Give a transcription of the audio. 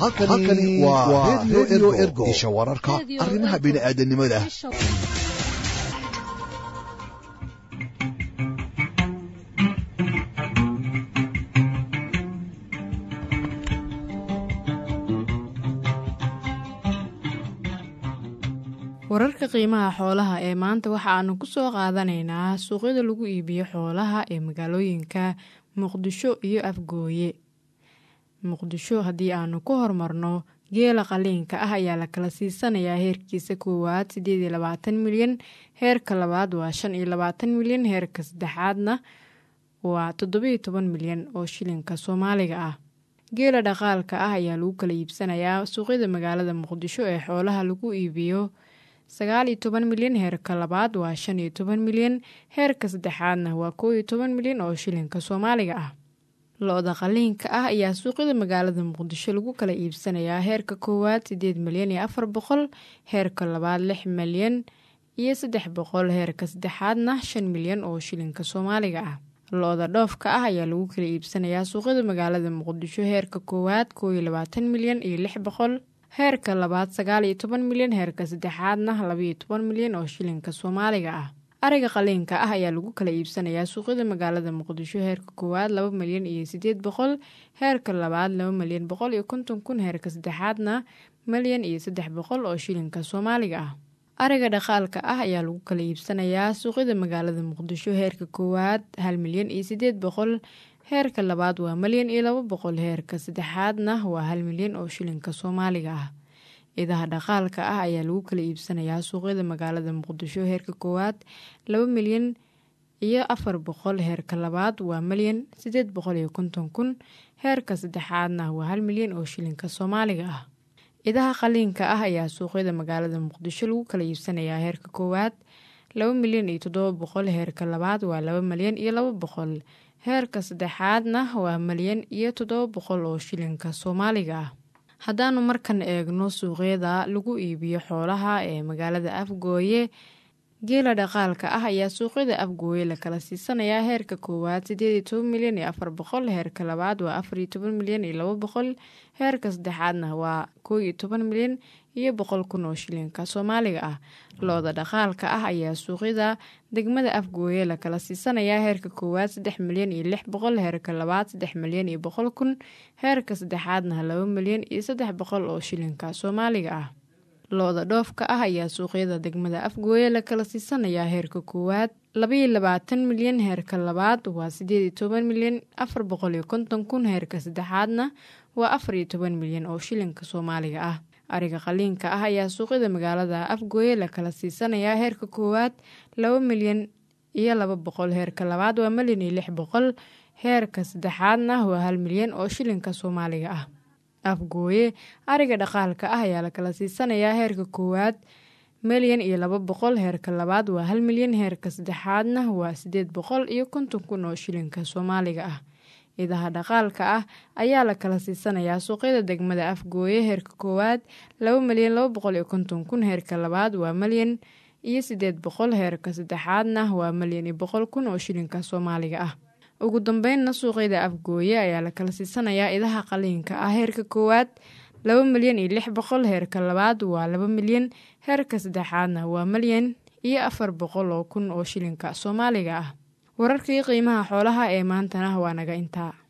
halkani waa redio ergo isha wararka arrimaha bini'aadanimada wararka qiimaha xoolaha ee maanta waxa aanu ku soo qaadanaynaa suuqyada lagu iibiyo xoolaha ee magaalooyinka muqdisho iyo afgooye muqdisho haddii aanu ku hormarno geela qaliinka ah ayaa la kala siisanayaa heerkiisa koowaad sideed iyo labaatan milyan heerka labaad waa shan iyo labaatan milyan heerka saddexaadna waa toddobiyo toban milyan oo shilinka soomaaliga ah geela dhaqaalka ah ayaa lagu kala iibsanayaa suuqyada magaalada muqdisho ee xoolaha lagu iibiyo sagaal iyo toban milyan heerka labaad waa shan iyo toban milyan heerka saddexaadna waa koo iyo toban milyan oo shilinka soomaaliga ah lo-da qaliinka ah ayaa suuqyada magaalada muqdisho lagu kala iibsanayaa heerka koowaad sideed milyan iyo afar boqol heerka labaad lix milyan iyo saddex boqol heerka saddexaadna shan milyan oo shilinka soomaaliga ah lo-da dhoofka ah ayaa lagu kala iibsanayaa suuqyada magaalada muqdisho heerka koowaad koo iyo labaatan milyan iyo lix boqol heerka labaad sagaal iyo toban milyan heerka saddexaadna labaiyo toban milyan oo shilinka soomaaliga ah ariga qaliinka ah ayaa lagu kala iibsanayaa suuqyada magaalada muqdisho heerka koowaad laba milyan iyo sideed boqol heerka labaad laba milyan boqol iyo konton kun heerka saddexaadna milyan iyo saddex boqol oo shilinka soomaaliga ah ariga dhaqaalka ah ayaa lagu kala iibsanayaa suuqyada magaalada muqdisho heerka koowaad hal milyan iyo sideed boqol heerka labaad waa milyan iyo laba boqol heerka saddexaadna waa hal milyan oo shilinka soomaaliga ah idaha dhaqaalka ah ayaa lagu kala iibsanayaa suuqyada magaalada muqdisho heerka koowaad laba milyan iyo afar boqol heerka labaad waa milyan sideed boqol iyo konton kun heerka saddexaadna waa hal milyan oo shilinka soomaaliga ah idaha qaliinka ah ayaa suuqyada magaalada muqdisho lagu kala iibsanayaa heerka koowaad laba milyan iyo toddoba boqol heerka labaad waa laba milyan iyo laba boqol heerka saddexaadna waa milyan iyo toddoba boqol oo shilinka soomaaliga ah haddaanu markan eegno suuqyada lagu iibiyo xoolaha ee magaalada afgooye geela dhaqaalka ah ayaa suuqyada afgooye la kala siisanayaa heerka koowaad sideed iyo toban milyan iyo afar boqol heerka labaad waa afar iyo toban milyan iyo laba boqol heerka saddexaadna waa koo iyo toban milyan iyo boqol kun oo shilinka soomaaliga ah lo-da dhaqaalka ah ayaa suuqyada degmada afgooye la kala siisanayaa heerka koowaad saddex milyan iyo lix boqol heerka labaad saddex milyan iyo boqol kun heerka saddexaadna laba milyan iyo saddex boqol oo shilinka soomaaliga ah lo-da dhoofka ah ayaa suuqyada degmada afgooye la kala siisanayaa heerka koowaad labaiyo labaatan milyan heerka labaad waa sideed iyo toban milyan afar boqol iyo konton kun heerka saddexaadna waa afar iyo toban milyan oo shilinka soomaaliga ah ariga qaliinka ah ayaa suuqyada magaalada afgooye la kala siisanayaa heerka koowaad laba milyan iyo laba boqol heerka labaad waa milyan iyo lix boqol heerka saddexaadna waa hal milyan oo shilinka soomaaliga ah afgooye ariga dhaqaalka ah ayaa la kala siisanayaa heerka koowaad milyan iyo laba boqol heerka labaad waa hal milyan heerka saddexaadna waa sideed boqol iyo konton kun oo shilinka soomaaliga ah idaha dhaqaalka ah ayaa la kala siisanayaa suuqyada degmada afgooye heerka koowaad laba milyan laba boqol iyo konton kun heerka labaad waa milyan iyo sideed boqol heerka saddexaadna waa milyan iyo boqol kun oo shilinka soomaaliga ah ugu dambeynna suuqyada afgooye ayaa la kala siisanayaa idaha qaliinka ah heerka koowaad laba milyan iyo lix boqol heerka labaad waa laba milyan heerka saddexaadna waa milyan iyo afar boqol oo kun oo shilinka soomaaliga ah wararkii qiimaha xoolaha ee maantana waa naga intaa